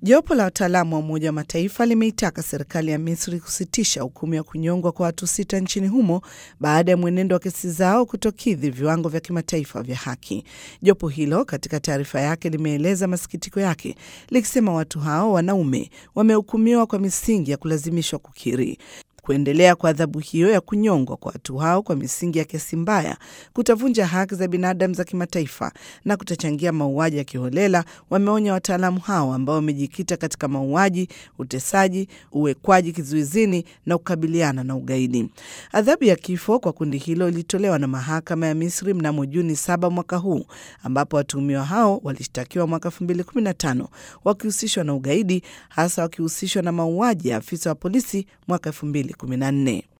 Jopo la wataalamu wa Umoja wa Mataifa limeitaka serikali ya Misri kusitisha hukumu ya kunyongwa kwa watu sita nchini humo baada ya mwenendo wa kesi zao kutokidhi viwango vya kimataifa vya haki. Jopo hilo katika taarifa yake limeeleza masikitiko yake likisema watu hao wanaume wamehukumiwa kwa misingi ya kulazimishwa kukiri. Kuendelea kwa adhabu hiyo ya kunyongwa kwa watu hao kwa misingi ya kesi mbaya kutavunja haki za binadamu za kimataifa na kutachangia mauaji ya kiholela, wameonya wataalamu hao ambao wamejikita katika mauaji, utesaji, uwekwaji kizuizini na kukabiliana na ugaidi. Adhabu ya kifo kwa kundi hilo ilitolewa na mahakama ya Misri mnamo Juni saba mwaka huu, ambapo watuhumiwa hao walishtakiwa mwaka 2015 wakihusishwa na ugaidi, hasa wakihusishwa na mauaji ya afisa wa polisi mwaka 2014.